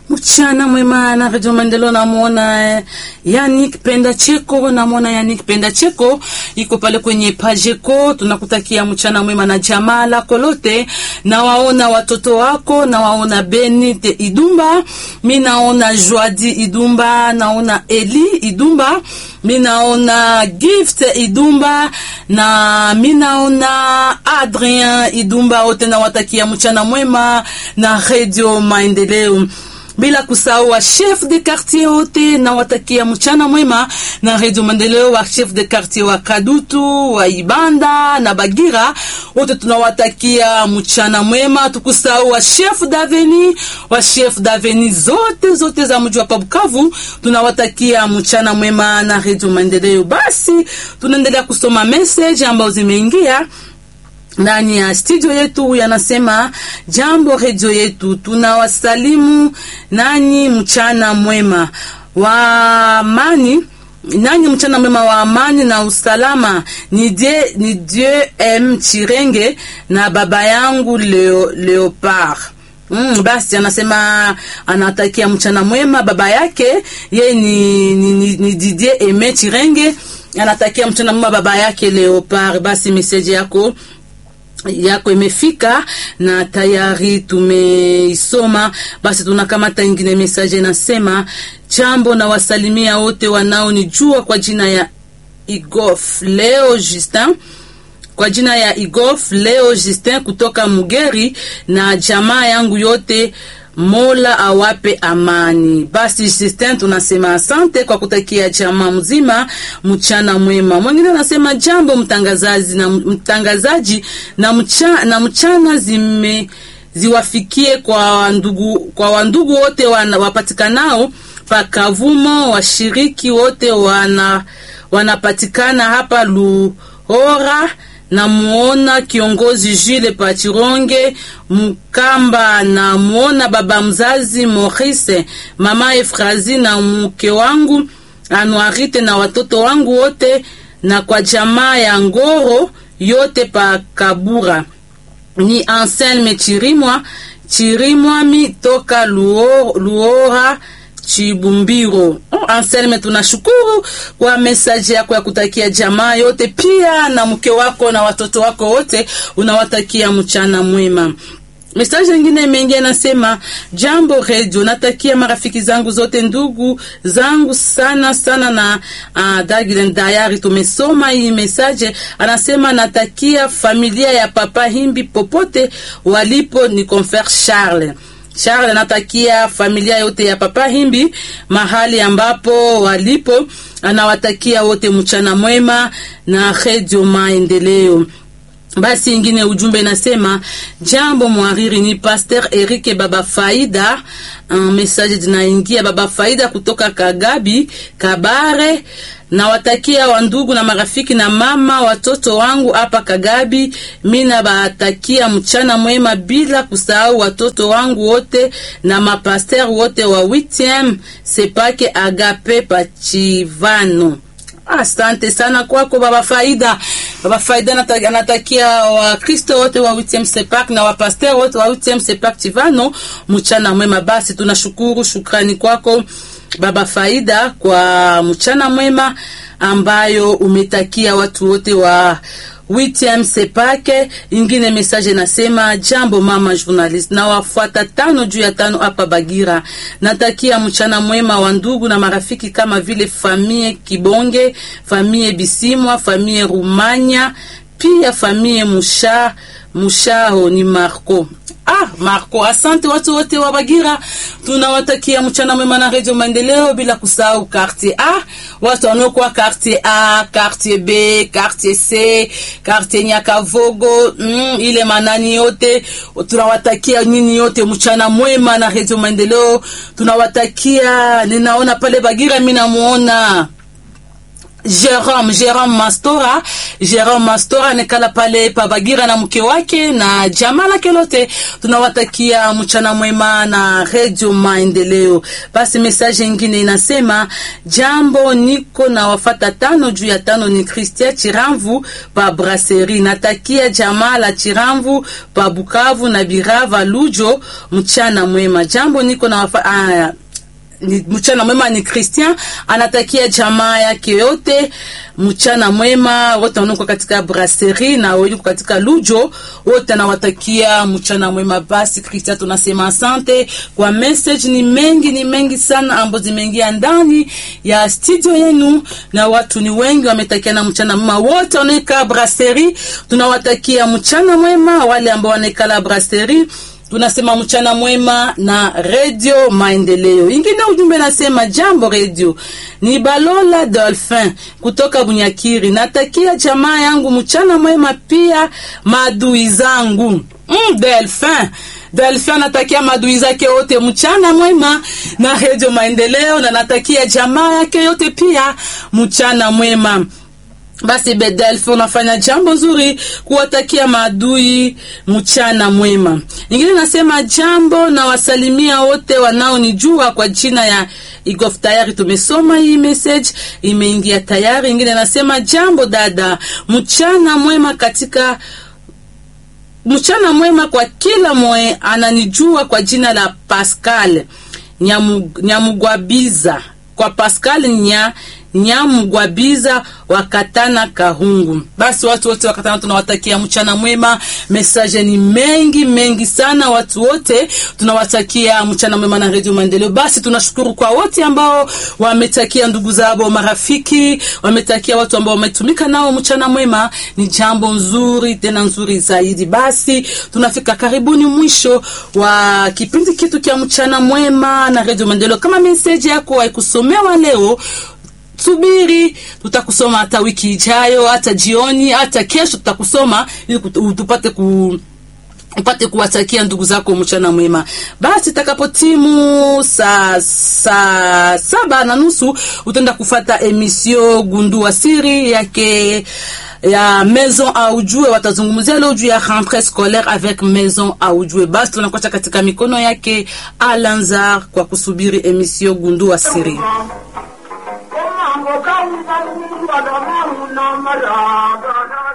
mchana mwema na Radio Maendeleo. Namwona eh, Yannick Penda Cheko, namwona Yannick Penda Cheko iko pale kwenye Pajeko. Tunakutakia mchana mwema na jamaa lako lote, nawaona watoto wako, nawaona Benite Idumba, mi naona Joadi Idumba, naona Eli Idumba, mi naona Gift Idumba na mi naona Adrien Idumba, wote nawatakia mchana mwema na Radio Maendeleo bila kusahau wa chef de quartier wote na watakia mchana mwema na Radio Maendeleo, wa chef de quartier wa Kadutu, wa Ibanda na Bagira, wote tunawatakia mchana mwema. Tukusahau wa chef daveni, wa chef daveni zote zote za mji wa Bukavu, tunawatakia mchana mwema na Radio Maendeleo. Basi tunaendelea kusoma message ambazo zimeingia ndani ya studio yetu yanasema, jambo redio yetu, tunawasalimu nanyi mchana mwema wa amani, nanyi mchana mwema wa amani na usalama. Ni die, ni Dieu M Chirenge na baba yangu Leo, Leopard Mm, basi anasema anatakia mchana mwema baba yake ye ni, ni, ni, ni Didier Eme Chirenge anatakia mchana mwema baba yake Leopard. Basi meseji yako yako imefika na tayari tumeisoma. Basi tunakamata ingine message nasema, jambo na wasalimia wote wanaonijua kwa jina ya Igof Leo Justin, kwa jina ya Igof Leo Justin kutoka Mugeri na jamaa yangu yote Mola awape amani. Basi Justin, tunasema asante kwa kutakia jamaa mzima mchana mwema. Mwingine anasema jambo mtangazaji na mtangazaji na mchana, na mchana zime ziwafikie kwa wandugu, kwa wandugu wote wana, wapatikanao pakavumo, washiriki wote wana wanapatikana hapa Luhora namuona kiongozi Jule Pachironge Mkamba, namuona baba mzazi Maurice, mama Efrazi na mke wangu Anuarite na watoto wangu wote, na kwa jamaa ya Ngoro yote pa Kabura. Ni Anselme Chirimwa Chirimwami toka Luora, Luora Chibumbiro. Oh, Anselme, tunashukuru kwa mesaji yako ya kutakia jamaa yote, pia na mke wako na watoto wako wote, unawatakia mchana mwema. Mesaji nyingine mengi anasema jambo redio, natakia marafiki zangu zote, ndugu zangu sana sana na uh, Dagilen Dayari. Tumesoma hii mesaje, anasema natakia familia ya Papa Himbi popote walipo, ni Confer Charles Charles anatakia familia yote ya Papa Himbi mahali ambapo walipo, anawatakia wote mchana mwema na Radio Maendeleo. Basi ingine ujumbe nasema jambo mwariri, ni Pasteur Eric Baba Faida. Un message zinaingia Baba Faida kutoka Kagabi Kabare nawatakia wandugu na marafiki na mama watoto wangu hapa Kagabi. Mina batakia mchana mwema, bila kusahau watoto wangu wote na mapaster wote wa 8e Sepake Agape Pachivano. Asante sana kwako Baba Faida. Baba Faida anatakia Wakristo wote wa 8e Sepak na wapaster wote wa 8e Sepak Chivano mchana mwema. Basi tunashukuru, shukrani kwako Baba Faida kwa mchana mwema ambayo umetakia watu wote wa WTM Sepake. Ingine message nasema jambo mama journalist, na wafuata tano juu ya tano hapa Bagira. Natakia mchana mwema wa ndugu na marafiki kama vile famie Kibonge, famie Bisimwa, famie Rumanya, pia famie Musha Mushaho ni Marco. Ah, Marco, asante watu wote wa Bagira. Tunawatakia mchana mwema na Radio Maendeleo bila kusahau quartier A, watu wanaokuwa quartier A, quartier B, quartier C, quartier Nyakavogo, mm, ile manani yote tunawatakia nyinyi yote mchana mwema na Radio Maendeleo. Tunawatakia, ninaona pale Bagira mimi namuona Jerome Jerome Mastora Jerome Mastora nekala pale Pabagira na mke wake na jamaa lake lote, tunawatakia mchana mwema na Radio Maendeleo. Basi message nyingine inasema jambo, niko na wafata tano juu ya tano ni Christian Chiramvu pa Brasserie, natakia jamaa la Chiramvu pa Bukavu na Birava Lujo mchana mwema. Jambo, niko na wafata ah, ni mchana mwema ni Christian anatakia jamaa yake yote mchana mwema, wote wanaokuwa katika brasserie na walioko katika Lujo, wote anawatakia mchana mwema. Basi Christian, tunasema asante kwa message, ni mengi ni mengi sana ambazo zimeingia ndani ya studio yenu, na watu ni wengi wametakia na mchana mwema. Wote wanaokaa brasserie tunawatakia mchana mwema, wale ambao wanaikala brasserie tunasema mchana mwema na Radio Maendeleo. Ingine ujumbe nasema jambo radio, ni Balola Dolphin kutoka Bunyakiri, natakia jamaa yangu mchana mwema, pia maadui zangu mm, Delphin Delphin natakia madui zake wote mchana mwema na Radio Maendeleo, na natakia jamaa yake yote pia mchana mwema. Basi Bedelf, unafanya jambo nzuri kuwatakia maadui mchana mwema. Nyingine nasema jambo na wasalimia wote wanaonijua kwa jina ya Igof. Tayari tumesoma hii message, imeingia tayari. Nyingine nasema jambo dada, mchana mwema katika mchana mwema kwa kila mwe ananijua kwa jina la Pascal Nyamu, Nyamugwabiza kwa Pascal nya Nyamugwabiza wakatana Kahungu. Basi watu wote wakatana, tunawatakia mchana mwema. Message ni mengi mengi sana, watu wote tunawatakia mchana mwema na Radio Maendeleo. Basi tunashukuru kwa wote ambao wametakia ndugu zao, marafiki, wametakia watu ambao wametumika nao mchana mwema. Ni jambo nzuri tena nzuri zaidi. Basi tunafika karibuni mwisho wa kipindi kitu cha mchana mwema na Radio Maendeleo. Kama message yako haikusomewa leo subiri tutakusoma hata wiki ijayo, hata jioni, hata kesho tutakusoma ili tupate ku upate kuwatakia ndugu zako mchana mwema. Basi takapotimu saa saa saba na nusu utaenda kufata emisio gundua siri yake ya Maison Aujue, watazungumzia leo juu ya rentrée scolaire avec Maison Aujue. Basi tunakocha katika mikono yake Alanzar kwa kusubiri emisio gundua siri. Mambo kama una mara